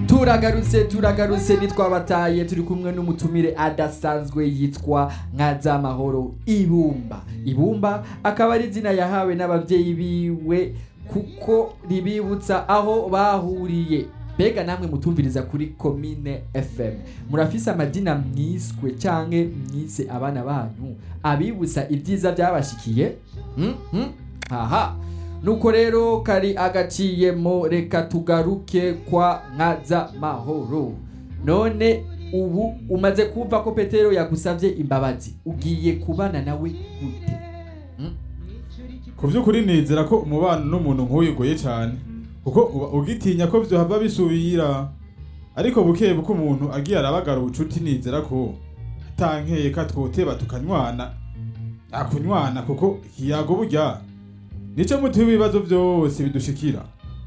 turagarutse turagarutse nitwabataye turi kumwe n'umutumire adasanzwe yitwa nkazamahoro ibumba ibumba akaba ari izina yahawe n'ababyeyi biwe kuko ribibutsa aho bahuriye mbega namwe mutumviriza kuri komine fm murafise amadina mwiswe canke mwise abana banyu abibutsa ibyiza byabashikiye Hmm? Hmm? aha nuko rero kari agaciyemo reka tugaruke kwa nkaza mahoro none ubu umaze kumva ko petero yagusabye imbabazi ugiye kubana nawe gute ku by'ukuri nizera ko umubano n'umuntu nk'uyu ugoye cyane kuko uba ugitinya ko byohava bisubira ariko buke buke umuntu agiye arabagara ubucuti nizera ko atankeye ka twoteba tukanywana akunywana kuko ikiyago burya nico muti w'ibibazo byose bidushikira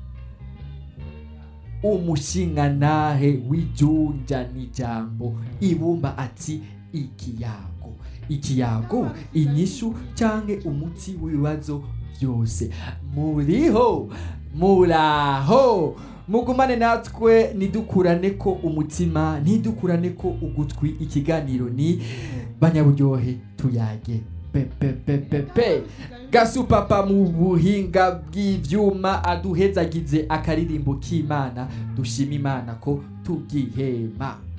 umushingantahe w'ijunja n'ijambo ibumba ati ikiyago ikiyago inyishu canke umuti w'ibibazo byose muriho muraho mugumane natwe nidukurane ko umutima ntidukurane ko ugutwi ikiganiro ni banyaburyohe tuyage pepepepepe gasupapa mu buhinga bw'ivyuma aduhezagize akaririmbo k'imana dushima imana ko tugihema